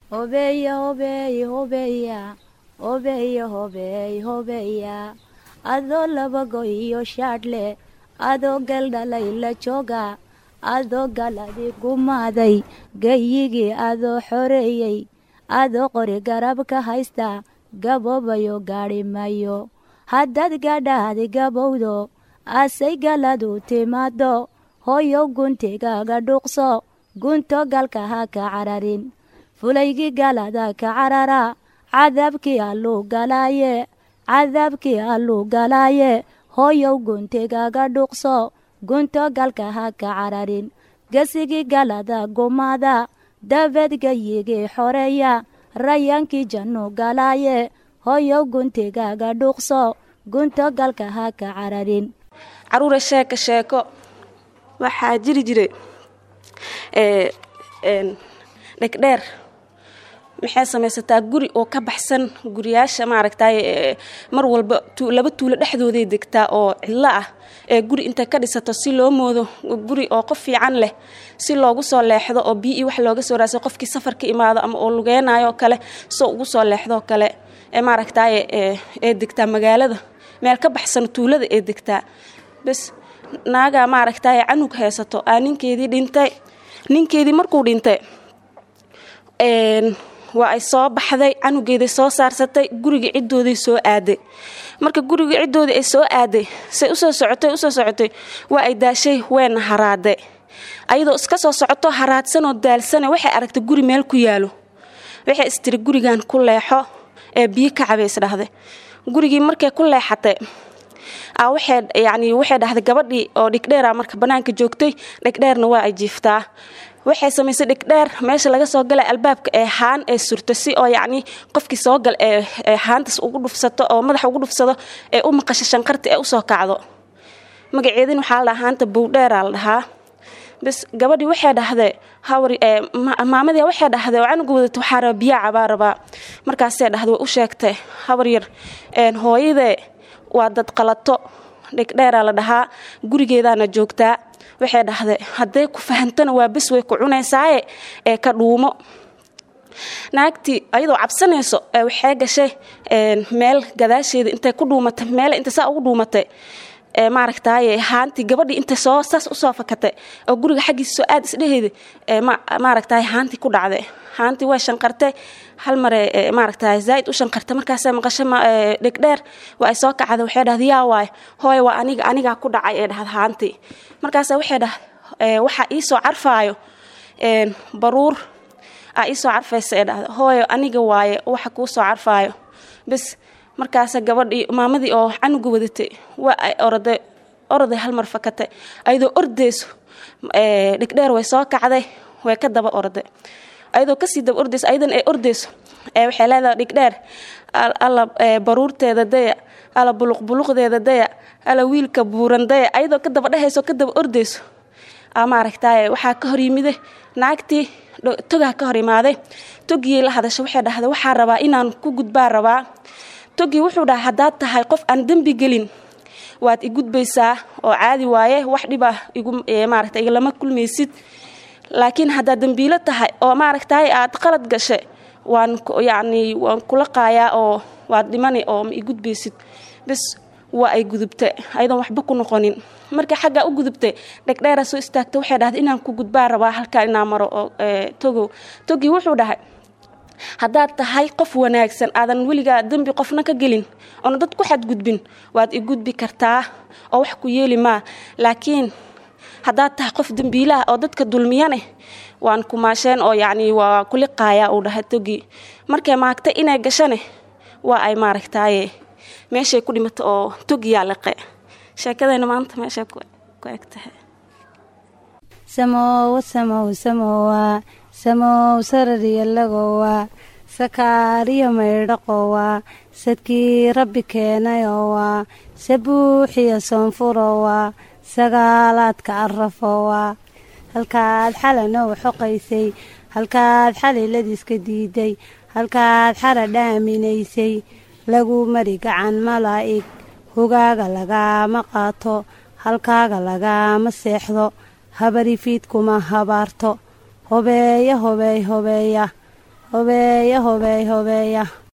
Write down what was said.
hobeeya hobeey hobeeya hobeeya hobeey hobeeya adoo labago iyo shaadhle adoo galdhalay la jooga adoo galadi gumaaday gayigii adoo xoreeyey adoo qori garabka haysta gaboobayo gaadhi mayo haddaad gadhaadi gabowdo asay galadu timaado hooyow guntigaaga dhuuqso gunto galka ha ka cararin fulaygii galada ka carara cadaabkii alluu galaaye cadaabkii alluu galaaye hooyow guntigaaga dhuuqso gunto galka ha ka cararin gesigii galada gumaada dabeed gayigii xoreeya rayaankii jannu galaaye hooyow guntigaaga dhuuqso gunto galka ha ka cararin caruura sheeko sheeko waxaa jiri jiray dhegdheer maxay samaysataa guri oo ka baxsan guriyaasha maaragtay mar walba laba tuulo dhexdooday degtaa oo cidlo ah ee guri intay ka dhisato si loo moodo guri oo qof fiican leh si loogu soo leexdo oo biyo iyo wax looga soo raasay qofkii safar ka imaado ama oo lugeynayo kale soo ugu soo leexdoo kale ee maaragtay ee degtaa magaalada meel ka baxsan tuulada ee degtaa bes naagaa maaragtay canug haysato aa ninkeedii dhintay ninkeedii markuu dhintay waa ay soo baxday canugeeday soo saarsatay guriga ciddooday soo aaday marka guriga ciddoodii ay soo aaday say usoo socotay usoo socotay waa ay daashay weena haraade ayadoo iska soo socoto haraadsanoo daalsana waxay aragtay guri meel ku yaalo waxay istiri gurigan ku leexo ee biyo ka cabay isdhahday gurigii markay ku leexatay waxay yani waxay dhahday gabadhii oo dhigdheera marka banaanka joogtay dhigdheerna waa ay jiiftaa waxay samaysay dhigdheer meesha laga soo galay albaabka ee haan ee surto si oo yacni qofkii soo gal ee haantaas ugu dhufsato oo madaxa ugu dhufsado ee u maqasho shanqarta ee usoo kacdo magaceedin waxaa la dhahaa haanta bowdheeraa la dhahaa bas gabadhii waxay dhahday hawr maamadii waxay dhahday oo canuga wadata waxaa raba biyaa cabaa rabaa markaasay dhahday way u sheegtay hawar yar hooyadee waa dad qalato dhigdheeraa la dhahaa gurigeedaana joogtaa waxay dhahday hadday ku fahantana waa bes way ku cunaysaaye ee ka dhuumo naagtii ayadoo cabsanayso waxay gashay meel gadaasheeda intay ku dhuumatay meel inta saa ugu dhuumatay maaragtaaye haantii gabadhii intay soo saas usoo fakatay oo guriga xaggiisa soo aad isdheheeda maaragtaaye haantii ku dhacday haantii way shanqartay hal mare maaragtay zaaid u shanqartay markaasay maqasho dhegdheer waa ay soo kacday waxay dhahday yaa waay hooy waa aniga anigaa ku dhacay ee dhahda haantii markaasa waxay dhahday waxaa iisoo carfaayo baruur aa iisoo carfaysa ee dhahda hooyo aniga waaye waxa kuu soo carfaayo bes markaasa gabadhii maamadii oo canuga wadatay waa ay oraday oroday halmar fakatay ayadoo ordayso dhegdheer way soo kacday way ka daba orday ayadoo kasii daba ordayso ayadan ay ordayso waxay leedahay dhigdheer alla baruurteeda daya alla buluqbuluqdeeda daya alla wiilka buuran daya ayadoo ka daba dhehayso ka daba ordayso maaragtay waxaa ka hor yimide naagtii togaa ka hor imaaday togiyay la hadasho waxay dhahday waxaa rabaa inaan ku gudbaa rabaa togii wuxuu dhahay haddaad tahay qof aan dembi gelin waad i gudbaysaa oo caadi waaye wax dhibah maarata igalama kulmaysid laakiin haddaad dembiilo tahay oo maaragtay aad qalad gashay waan yacni waan kula qaayaa oo waad dhimani oo ma i gudbaysid bes waa ay gudubtay ayadoon waxba ku noqonin markii xaggaa u gudubtay dhegdheera soo istaagtay waxay dhahday inaan ku gudbaa rabaa halkaa inaa maro oo togow togii wuxuu dhahay haddaad tahay qof wanaagsan aadan weligaa dembi qofna ka gelin oona dad ku xadgudbin waad i gudbi kartaa oo wax ku yeeli maa laakiin haddaad tahay qof dembiilaha oo dadka dulmiyaneh waan kumaasheen oo yacni waa kuliqaayaa uu dhahay togii markay maagtay inay gashane waa ay maaragtaaye meeshay ku dhimata oo togiyaa liqe sheekadayna maanta meeshay ku eg tahay samowa samow samowa samow sarariyalagowa sakaariyo maydhaqowa sadkii rabbi keenayowa sabuuxiyo soonfurowa sagaalaadka arafowa halkaad xalanow xoqaysay halkaad xaliladiiska diiday halkaad xara dhaaminaysay lagu mari gacan malaa'ig hogaaga lagaama qaato halkaaga lagaama seexdo habarifiid kuma habaarto hobeeya hobeey hobeeya hobeeya hobeey hobeeya